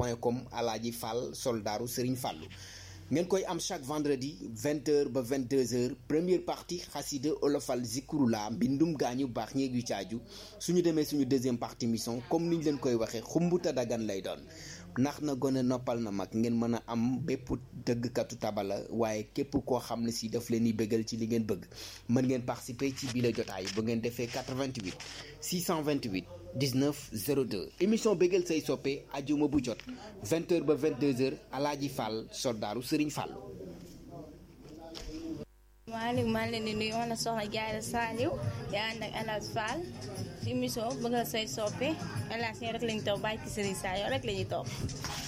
point com alaaji Fall soldaaru Serigne Fallou ngeen koy am chaque vendredi 20h ba 22h première partie xasida olofal zikurula mbindum gaañu baax ñeeg yu caaju suñu demee suñu deuxième partie mission comme niñ leen koy waxee xumbuta dagan lay doon ndax na gone noppal na mag ngeen mën a am bépp dëggkatu tabala waaye képp koo xam ne si daf leen di bëggal ci li ngeen bëgg mën ngeen participer ci biir jotaay bu ngeen defee 88 628 19 02 émission bëggal say soppe ajuma bu jot 20h ba 22h alaaji Fall soldaaru Serigne Fallou. maaleykum maa ngi leen di nuyu man la soxna Jaara Saliou yaa ànd ak El Hadj Fall ci émission bëggal say soppe El Hadj rek lañu topp bàyyi ci Serigne Saliou rek la ñuy topp.